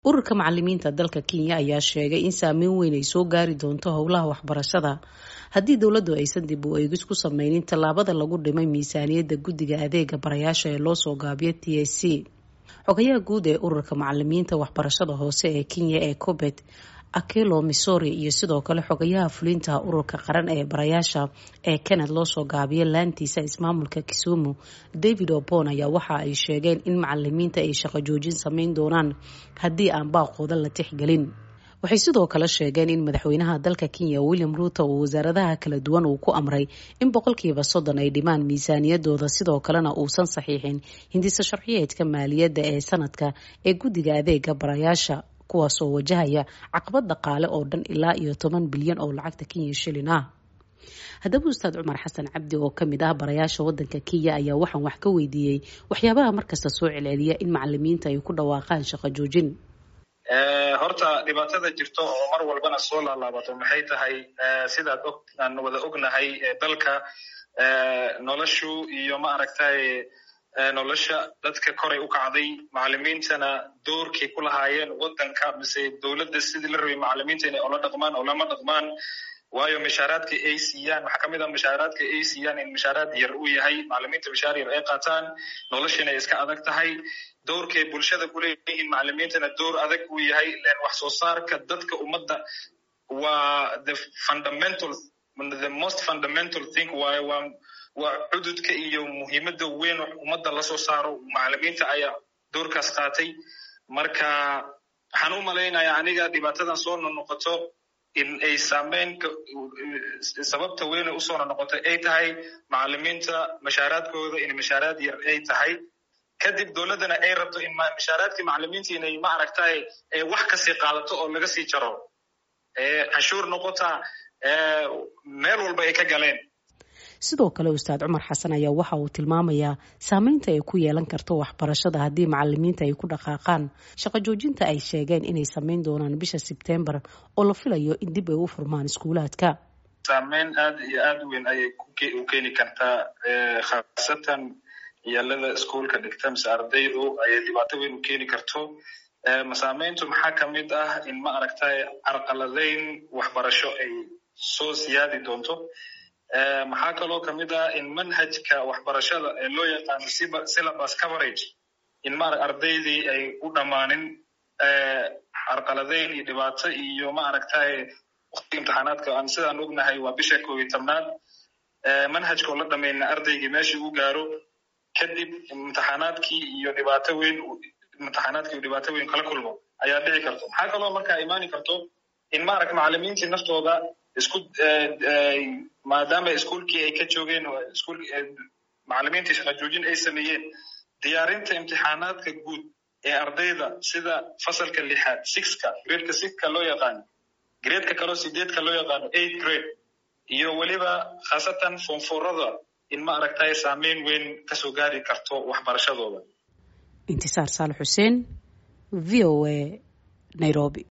ururka macalimiinta dalka kenya ayaa sheegay in saameyn weyn ay soo gaari doonto howlaha waxbarashada haddii dowladdu aysan dib u eegis ku sameynin tallaabada lagu dhimay miisaaniyadda guddiga adeega barayaasha ee loosoo gaabiyo t a c xogayaha guud ee ururka macalimiinta waxbarashada hoose ee kenya ee cobet akelo missouri iyo sidoo kale xogayaha fulinta ururka qaran ee barayaasha ee kenned loosoo gaabiyo laantiisa ismaamulka kisumu david obon ayaa waxa ay sheegeen in macalimiinta ay shaqo joojin sameyn doonaan haddii aan baaqooda la tixgelin waxay sidoo kale sheegeen in madaxweynaha dalka kenya william ruuto uu wasaaradaha kala duwan uu ku amray in boqolkiiba soddon ay dhimaan miisaaniyadooda sidoo kalena uusan saxiixin hindisa sharciyeedka maaliyadda ee sanadka ee guddiga adeega barayaasha kuwaasoo wajahaya caqabad dhaqaale oo dhan ilaa iyo toban bilyan oo lacagta kenya shilin ah haddaba ustaad cumar xasan cabdi oo kamid ah barayaasha wadanka kenya ayaa waxaan wax ka weydiiyey waxyaabaha markasta soo celceliya in macalimiinta ay ku dhawaaqaan shaqo joojin horta dhibaatada jirto oo mar walbana soo laalaabato maxay tahay sidaad og aan wada ognahay dalka noloshu iyo ma aragtay nolosha dadka koray u kacday macalimiintana doorkay ku lahaayeen wadanka mise dowladda sidii la rabay macalimiinta inay ola dhaqmaan oo lama dhaqmaan waayo mishaaraadka ay siiyaan waxaa kamid a mishaaraadka ay siiyaan in mishaaraad yar uu yahay macalimiinta mishaar yar ay qaataan nolosha inay iska adag tahay doorkay bulshada kuleeyihiin macalimiintana door adag uu yahay len wax soo saarka dadka ummadda waa the fundamental the most fundamental thing waayo waa waa cududka iyo muhiimadda weyn ummadda lasoo saaro macalimiinta ayaa doorkaas qaatay marka waxaan u malaynayaa aniga dhibaatadan soo nonoqoto in ay saameyn sababta weyne usoo nonoqotay ay tahay macalimiinta mashaaraadkooda in mashaaraad yar ay tahay kadib dowladdana ay rabto in mashaaraadkii macalimiinta inay ma aragtay wax kasii qaadato oo laga sii jaro cashuur noqota meel walba ay ka galeen sidoo kale ustaad cumar xasan ayaa waxa uu tilmaamayaa saameynta ay ku yeelan karto waxbarashada haddii macalimiinta ay ku dhaqaaqaan shaqo joojinta ay sheegeen inay sameyn doonaan bisha sebtembar oo la filayo in dib ay u furmaan iskuulaadka saameyn aad iyo aad u weyn ayay u keeni kartaa khaasatan ciyaalada iskuolka dhigta mise ardaydu ayay dhibaato weyn u keeni karto masaameyntu maxaa kamid ah in ma aragtay carqaladeyn waxbarasho ay soo siyaadi doonto maxaa kaloo kamid ah in manhajka waxbarashada ee loo yaqaano syllabus coverage in ma ardaydii ay u dhammaanin carqaladeyn iyo dhibaato iyo ma aragtay waqtiga imtixaanaadka aan sidaan ognahay waa bisha koob iyo tobnaad manhajka oo la dhamayna ardaygii meeshii u gaaro kadib imtixaanaadkii iyo dhibaato weyn imtixaanaadkii iyo dhibaato weyn kala kulmo ayaa dhici karto maxaa kaloo markaa imaani karto in maaragta macalimiintii naftooda isku maadaama iskuolkii ay ka joogeen macalimiintii shaqa joojin ay sameeyeen diyaarinta imtixaanaadka guud ee ardayda sida fasalka lixaad sixka gradeka sixka loo yaqaano gradeka kaloo sideedka loo yaqaano eight grade iyo weliba khaasatan foonfoorada in ma aragtay saameyn weyn kasoo gaari karto waxbarashadooda intisaar saal xuseen v o a nairobi